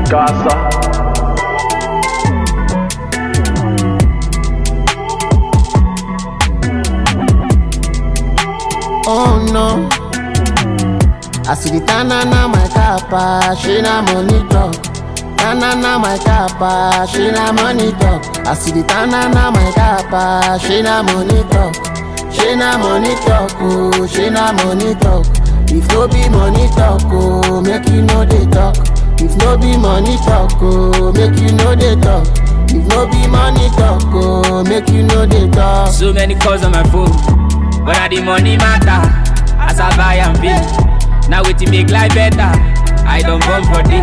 Gaza. Oh no. I see the tanana my kappa, she na money talk. Tanana my kappa, she na money talk. I see the tanana my kappa, she na money talk. She na money talk, oh, she na money talk. If no be money talk, oh, make you know they talk. If no be money talk, oh, make you know they talk. If no be money talk, oh, make you know they talk. So many calls on my phone, but now the money matter. As I buy and pay, now it make life better. I don't born for this,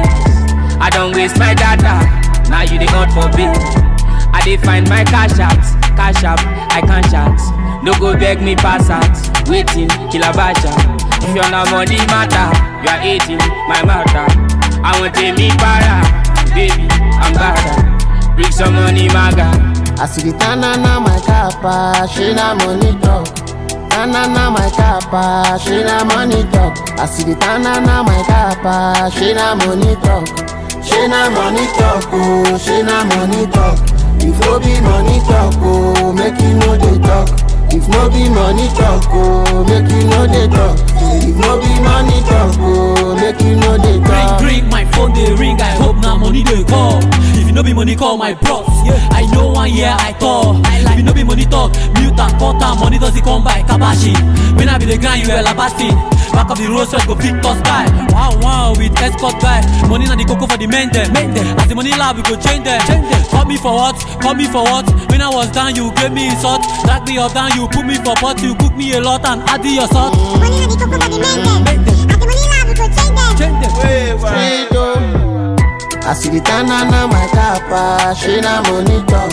I don't waste my data. Now you the hunt for big. I dey find my cash out, cash out, I can't chat. No go beg me pass out, waiting, kill a basha. If you're not money matter, you are eating my matter. I want to me para, baby, I'm better. Bring some money, maga. I see the tanana my kappa, she na money talk. Tanana my kappa, she na money talk. I see the tanana my kappa, she na money talk. She na money talk, oh, she na money talk. If no be money talk, oh, make you know they talk. If no be money talk, oh, make you know they talk. If no be money talk, oh, make you know they Ring, talk. ring, my phone they ring. I hope now money they call. If you no be money, call my bros. I know one year I call. If you no be money talk, mute and cut and money doesn't come by kabashi. When I be the grind, you are labasting. Back of the road, so go Victor Sky. Wow, wow, with escort guy. Money na the cocoa for the men them. As the money lab, we go change them. Call me for what? Call me for what? When I was down, you gave me insult. Drag me up down, you put me for pot. You cook me a lot and add your salt. Money na the cocoa for the men dem. As the money lab, we go change dem. Change them. freedom. I see the tanana my kappa, she na money talk.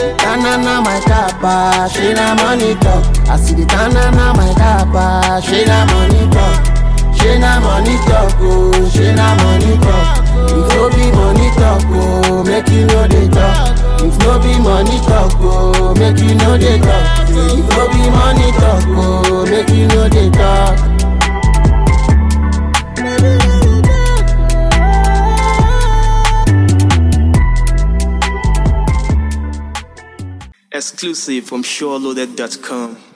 Tanana my kappa, she na money talk. I see the tanana my kappa, she na money talk. She na money talk, oh, she na money talk. If no be money talk, oh, make you know they talk. If no be money talk, oh, make you know they talk. If no be money talk, oh, make you know they talk. Exclusive from SureLoaded.com.